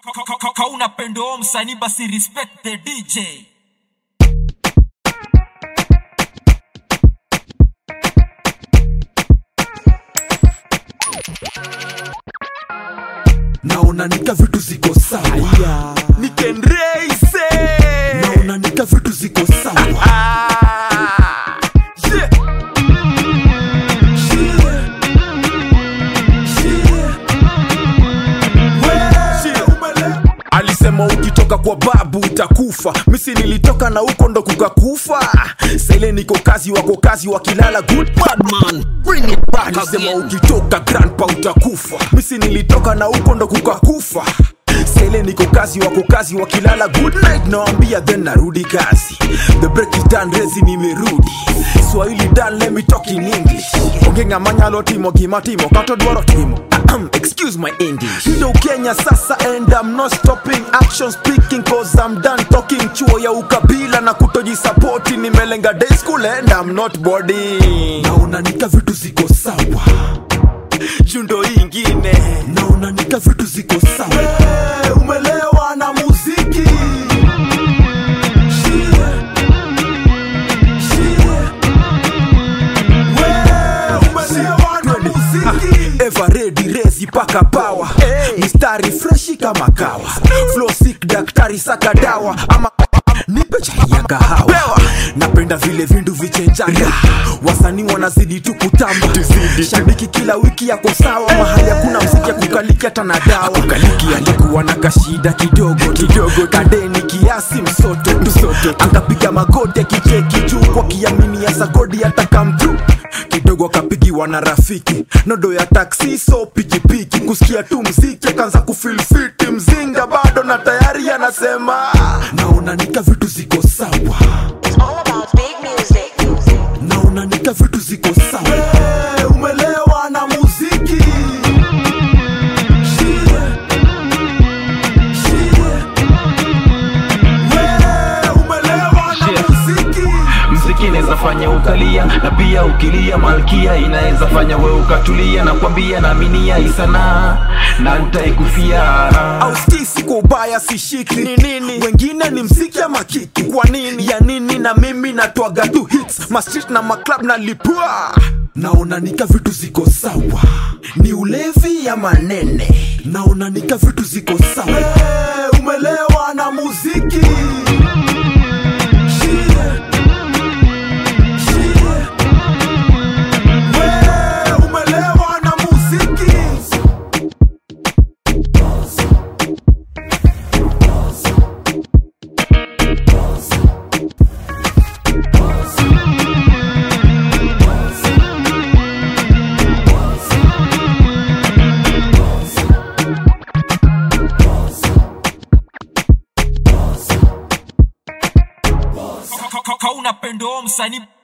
kauna pendo msanii basi respect the dj naona nika vitu ziko sawa nikenreise naona nika vitu ziko sawa yeah. alisema ukitoka kwa babu utakufa misi nilitoka na huko ndo kukakufa saile niko kazi wako kazi wakilala good bad man bring it back alisema ukitoka grandpa utakufa misi nilitoka na huko ndo kukakufa saile niko kazi wako kazi wakilala good night nawambia then narudi kazi the break is done rezi nimerudi swahili done let me talk in english ongenga manyalo timo gimatimo katodwaro timo Ahem, excuse my english ndo kenya sasa and i'm not stopping action speaking cause i'm done talking chuo ya ukabila na kutojisapoti nimelenga day school and i'm not boarding naona nika vitu ziko sawa jundo ingine naona nika vitu ziko sawa hey, umelewa na muziki everedi rezi paka pawa mistari freshi kama kawa flow sick daktari saka dawa ama nipe chai ya kahawa napenda vile vindu vichenjanga wasanii wanazidi tu kutamba shabiki kila wiki yako sawa mahali hakuna mziki ya kukaliki hata na dawa kukaliki alikuwa na kashida kidogo kidogo kadeni kiasi msoto msoto akapiga magoti akicheki juu kwa kiamini ya sagodi hata kamtu kidogo akapigiwa na rafiki nodo ya taksi so pikipiki kusikia tu mziki akaanza kufilfiti mzinga bado na tayari anasema naona nika vitu ziko sawa It's all about big music. naona nika vitu ziko sawa hey, umelewa na muziki Hey, umelewa na muziki mziki inaweza fanya ukalia na pia ukilia malkia inaweza fanya we ukatulia na kwambia naaminia isanaa na ntaikufia au skisi kwa ubaya sishiki ni nini wengine ni mziki ama kiki kwa nini ya nini na mimi natwaga tu hits mastrit na maclub na lipua naona nika vitu ziko sawa ni ulevi ya manene naona nika vitu ziko sawa hey, umelewa na muziki Hey, umelewa na muziki kauna pendo msanii